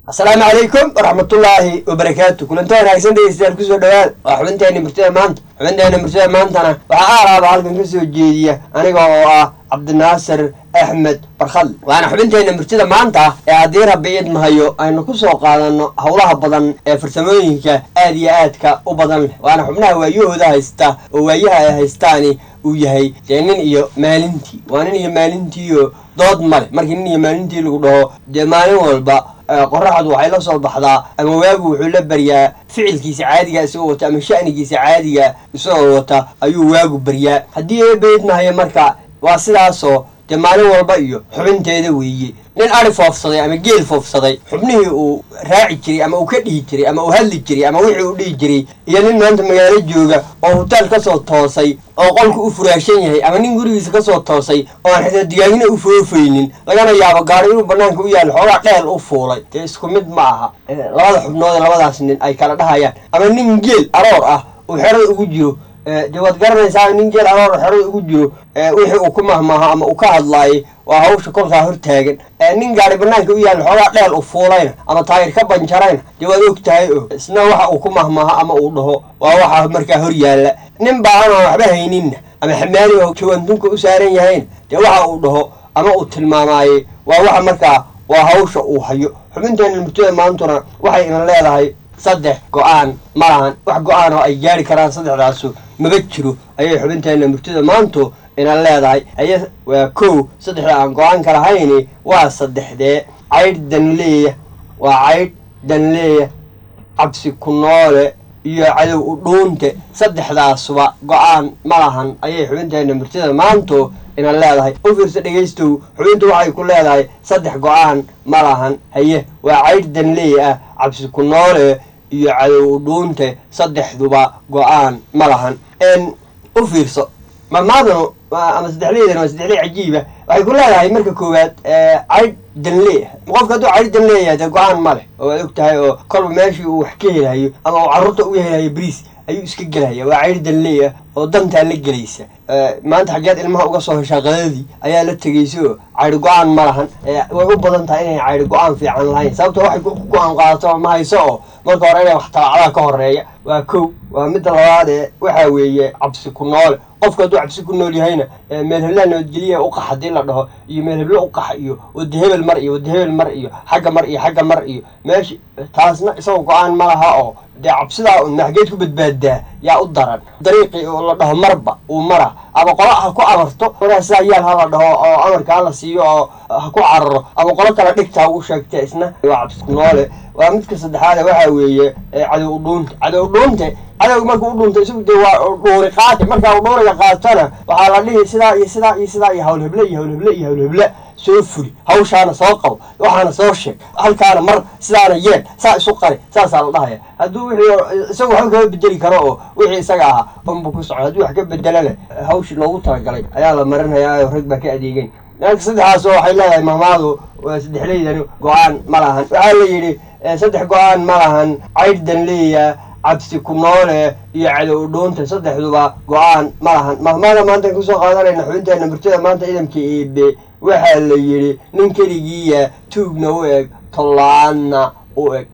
asalaamu calaykum waraxmatullaahi wabarakaatu kulanto wanaagsan dhegeystayaal kusoo dhawaad waa xubinteena murtada maanta xubinteena murtada maantana waxaa aalaaba halkan ka soo jeediya aniga oo ah cabdinaasir axmed barkhadle waana xubinteena murtida maanta ee haddii rabbi idmahayo aynu ku soo qaadano howlaha badan ee farsamooyinka aad iyo aadka u badan leh waana xubnaha waayahooda haysta oo waayaha ay haystaani uu yahay dee nin iyo maalintii waa nin iyo maalintiiyo dood male markii nin iyo maalintii lagu dhaho dee maalin walba qoraxdu waxay la soo baxdaa ama waagu wuxuu la baryaa ficilkiisa caadiga isagoo wata ama sha'nigiisa caadiga isagoo wata ayuu waagu baryaa haddii eebaydmahayo marka waa sidaasoo dee maalin walba iyo xubinteeda weeye nin ari foofsaday ama geel foofsaday xubnihii uu raaci jiray ama uu ka dhihi jiray ama uu hadli jiray ama wixii uu dhihi jiray iyo nin maanta magaalo jooga oo hutaal ka soo toosay oo qolku u furaashan yahay ama nin gurigiisa ka soo toosay oo aan xitaa digaagina u foofaynin lagana yaabo gaari inuu banaanka u yaalo xoogaa dheel u fuulay dee isku mid ma aha labada xubnood ee labadaas nin ay kala dhahayaan ama nin geel aroor ah uu xerada ugu jiro dee waad garanaysaa nin geel aroor xerada ugu jiro wixii uu ku mahmaaho ama uu ka hadlaayay waa hawsha kolkaa hortaagan nin gaari banaanka u yaalla xoogaa dheel u fuulayna ama taayir ka banjarayna dee waad og tahay o isna waxa uu ku mahmaaho ama uu dhaho waa waxa markaa hor yaalla nin baahan aan waxba hayninna ama xamaali oo jawaantunka u saaran yahayna dee waxa uu dhaho ama uu tilmaamaaye waa waxa markaa waa hawsha uu hayo xubinteena murtada maantuna waxay ina leedahay saddex go-aan ma lahan wax go-aan oo ay gaari karaan saddexdaasu maba jiro ayay xubinteena murtada maantu ina leedahay haye waa kow saddexda aan go-aanka lahayni waa saddexdee caydh danleeya waa caydh danleeya cabsi ku noole iyo cadow u dhuunte saddexdaasuba go-aan ma lahan ayay xubinteena murtada maantu ina leedahay u fiirsa dhegaystow xubintu waxay ku leedahay saddex go-aan ma lahan haye waa caydh danleey ah cabsi ku noole iyo cadow u dhuunte saddexduba go-aan ma lahan u fiirso mamaadanu ama saddexleydana waa saddexley cajiiba waxay ku leedahay marka koowaad caydh danleey ah qofka hadduu caydh danleeyahay dee go-aan ma leh oo waad og tahay oo kolba meeshii uu wax ka helahayo ama uu carruurta u helahayo bariis ayuu iska gelahaya waa caydh danleey ah oo dantaa la gelaysa maanta xaggeed ilmaha uga soo heshaa qadadii ayaa la tegaysa oo caydhi go-aan ma lahan way u badan tahay inay caydhi go-aan fiican lahayn sababto waxay ku go-aan qaadato ma hayso oo marka hore inay wax talacdaa ka horeeya waa kow waa midda labaad ee waxaa weeye cabsi ku noole qofka hadduu cabsi ku nool yahayna meel heblaha nabadgeliya uqax haddii la dhaho iyo meel heblo uqax iyo wada hebel mar iyo wada hebel mar iyo xagga mar iyo xagga mar iyo meesha taasna isagoo go-aan ma laha oo dee cabsidaa un maxgeed ku badbaadaa yaa u daran dariiqii oo la dhaho marba uu mara ama qolo ha ku amarto waraa sidaa yaal ha la dhaho oo amarka hala siiyo oo ha ku cararo ama qolo kale dhigta u sheegta isna waa cabsi ku noole waa midka saddexaade waxaa weeye cadow udhuunta cadow udhuunte cadowga markuu u dhuunto isagu dee waa dhuuri qaati markaa u dhuuriga qaatona waxaa la dhihi sidaa iyo sidaa iyo sidaa iyo hawlheble iyo hawlheble iyo hawlheble soo fuli hawshaana soo qabo waxaana soo sheeg halkaana mar sidaana yeel saa isu qari saasaa la dhahaya hadduu wixii isagu waxba kama bedeli karo oo wixii isaga ahaa unbu ku socdo hadduu wax ka bedelana hawshii loogu talagalay ayaa la marinhayaa rag baa ka adeegeyn marka saddexaas waxay leedahay mahmaadu waa saddexleydani go-aan ma lahan waxaa la yidhi saddex go-aan ma lahan caydh danleeya cabsi ku noole iyo cadow udhuunta saddexduba go-aan ma lahan mahmaada maantaan kusoo qaadanayna xubinteena murtada maanta idamka eebe waxaa la yidhi nin keligiiya tuugna u eg tollaanna u eg